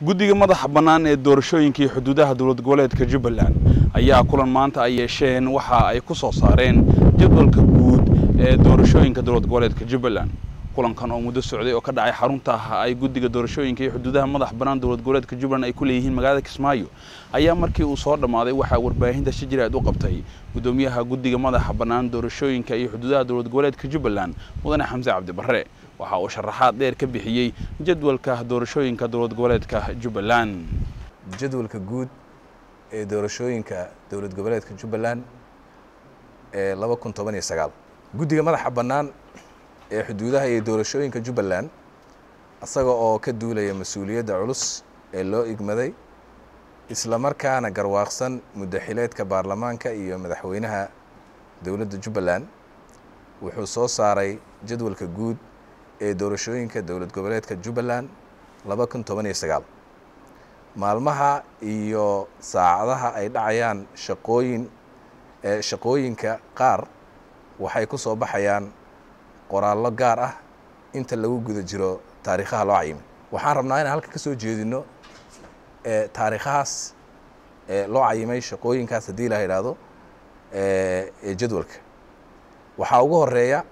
guddiga madaxa bannaan ee doorashooyinka iyo xuduudaha dowlad goboleedka jubbaland ayaa kulan maanta ay yeesheen waxa ay ku soo saareen jadwalka guud ee doorashooyinka dowlad goboleedka jubbaland kulankan oo muddo socday oo ka dhacay xarunta ay guddiga doorashooyinka iyo xuduudaha madax bannaan dowlad goboleedka jubbaland ay ku leeyihiin magaalada kismaayo ayaa markii uu soo dhammaaday waxaa warbaahinta shijiraad u qabtay guddoomiyaha guddiga madaxa bannaan doorashooyinka iyo xuduudaha dowlad goboleedka jubbaland mudane xamse cabdi barre waxa uu sharaxaad dheer ka bixiyey jadwalka doorashooyinka dowlad goboleedka jubbaland jadwalka guud ee doorashooyinka dowlad goboleedka jubbaland ee laba kun toban iyo sagaal guddiga madaxa bannaan ee xuduudaha iyo doorashooyinka jubbaland isaga oo ka duulaya mas-uuliyadda culus ee loo igmaday isla markaana garwaaqsan muddo xileedka baarlamaanka iyo madaxweynaha dowladda jubbaland wuxuu soo saaray jadwalka guud ee doorashooyinka dowlad goboleedka jubbaland laba kun toban iyo sagaal maalmaha iyo saacadaha ay dhacayaan shaqooyin shaqooyinka qaar waxay ku soo baxayaan qoraallo gaar ah inta lagu guda jiro taariikhaha loo cayimay waxaan rabnaa inaan halka ka soo jeedino taariikhahaas loo cayimay shaqooyinkaas haddii la yidhaahdo ee jadwalka waxaa ugu horeeya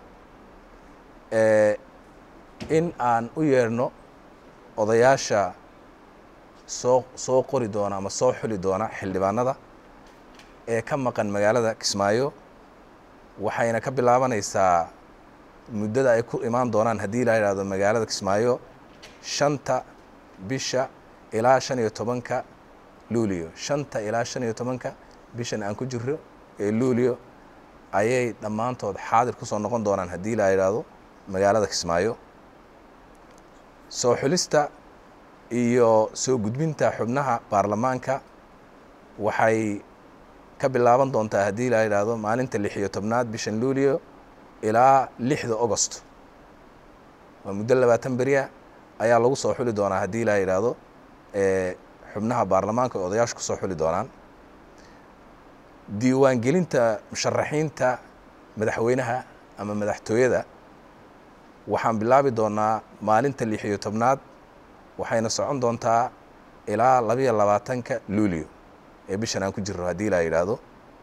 in aan u yeerno odayaasha soo soo qori doona ama soo xuli doona xildhibaanada ee ka maqan magaalada kismaayo waxayna ka bilaabanaysaa muddada ay ku imaan doonaan haddii la yidhahdo magaalada kismaayo shanta bisha ilaa shan iyo tobanka luulio shanta ilaa shan iyo tobanka bishan aan ku jiro ee luulio ayay dhammaantood xaadir ku soo noqon doonaan haddii la yidhaahdo magaalada kismaayo soo xulista iyo soo gudbinta xubnaha baarlamaanka waxay ka bilaaban doontaa haddii la yidhaahdo maalinta lix iyo tobnaad bishan luulio ilaa lixda augost waa muddo labaatan beriya ayaa lagu soo xuli doonaa haddii la yidhaahdo xubnaha baarlamaanka oo odayaashu ku soo xuli doonaan diiwaangelinta musharaxiinta madaxweynaha ama madaxtooyada waxaan bilaabi doonaa maalinta lix iyo tobnaad waxayna socon doontaa ilaa labiyo labaatanka luulio ee bishan aan ku jirno haddii la yidhaahdo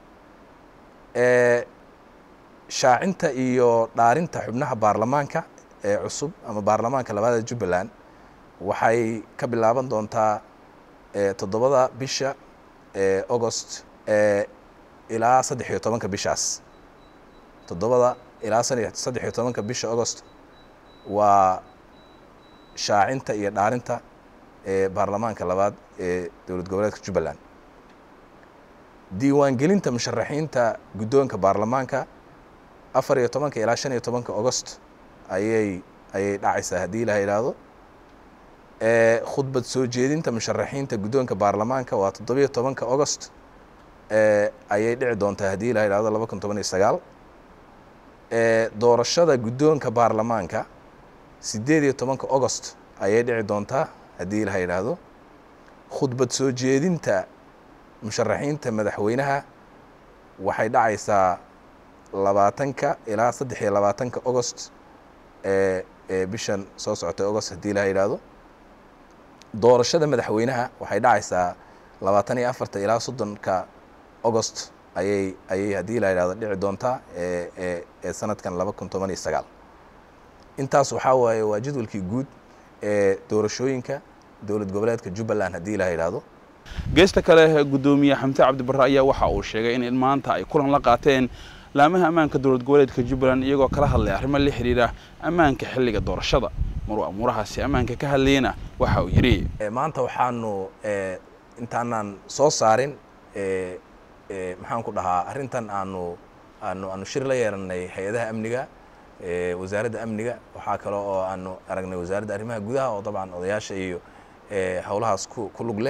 shaacinta iyo dhaarinta xubnaha baarlamaanka ee cusub ama baarlamaanka labaada jubbaland waxay ka bilaaban doontaa toddobada bisha ee augost ilaa saddex iyo tobanka bishaas toddobada ilaa saddex iyo tobanka bisha augost waa shaacinta iyo dhaarinta ee baarlamaanka labaad ee dowlad goboleedka jubbaland diiwaangelinta musharaxiinta guddoonka baarlamaanka afar iyo tobanka ilaa shan iyo tobanka augost ayay ayay dhacaysaa haddii la yidhaahdo khudbad soo jeedinta musharaxiinta guddoonka baarlamaanka waa toddobiyo tobanka augost ayay dhici doontaa haddii la yidhahdo laba kun toban iyo sagaal doorashada guddoonka baarlamaanka siddeed iyo tobanka augost ayay dhici doontaa haddii la yidhaahdo khudbad soo jeedinta musharaxiinta madaxweynaha waxay dhacaysaa labaatanka ilaa saddex iyo labaatanka augost ee ee bishan soo socotay augost haddii la yidhaahdo doorashada madaxweynaha waxay dhacaysaa labaatan iyo afarta ilaa soddonka augost ayay ayay haddii la yidhahdo dhici doontaa ee ee ee sanadkan laba kun toban iyo sagaal intaas waxaa waaye waa jadwalkii guud ee doorashooyinka dowlad goboleedka jubbaland haddii la yidhaahdo geesta kale guddoomiye xamse cabdi barre ayaa waxa uu sheegay in maanta ay kulan la qaateen laamaha ammaanka dowlad goboleedka jubbaland iyagoo kala hadlay arrimo la xidhiidha ammaanka xilliga doorashada maruu amuurahaasi ammaanka ka hadlayena waxa uu yidhi maanta waxaanu intaanaan soo saarin maxaan ku dhahaa arrintan aanu aanu aanu shir la yeelanay hay-adaha amniga wasaaradda amniga waxaa kale oo aanu aragnay wasaaradda arrimaha gudaha oo dabcan odayaasha iyo howlahaas ku ku lug leh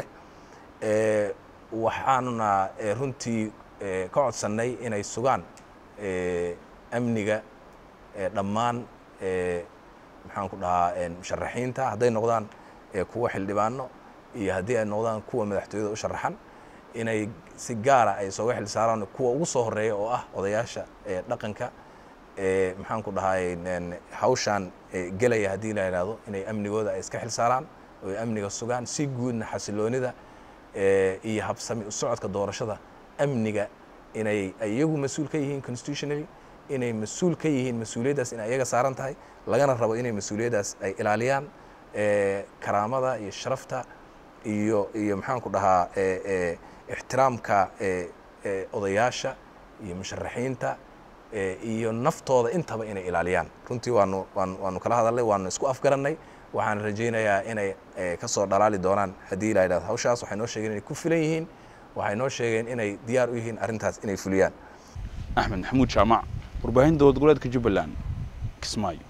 waxaanuna runtii ka codsannay inay sugaan amniga dhammaan maxaan ku dhahaa musharaxiinta hadday noqdaan kuwa xildhibaano iyo haddii ay noqdaan kuwa madaxtooyada u sharaxan inay si gaara ay sooga xil saaraan kuwa ugu soo horeeya oo ah odayaasha dhaqanka maxaan ku dhahay hawshaan gelaya haddii la yidhaahdo inay amnigooda ay iska xil saaraan oo ay amniga sugaan si guudna xasiloonida iyo habsami u socodka doorashada amniga inay iyagu mas-uul ka yihiin constitutionally inay mas-uul ka yihiin mas-uuliyaddaas inay iyaga saaran tahay lagana rabo inay mas-uuliyaddaas ay ilaaliyaan karaamada iyo sharafta iyo iyo maxaan ku dhahaa ixtiraamka odayaasha iyo musharaxiinta iyo naftooda intaba inay ilaaliyaan runtii waanu waan waanu kala hadalnay waanu isku afgarannay waxaan rajaynayaa inay ka soo dhalaali doonaan haddii la yidhahdo hawshaas waxay noo sheegeen inay ku filan yihiin waxay noo sheegeen inay diyaar u yihiin arrintaas inay fuliyaan axmed maxamuud jaamac warbaahinta dowlad goboleedka jubbaland kismaayo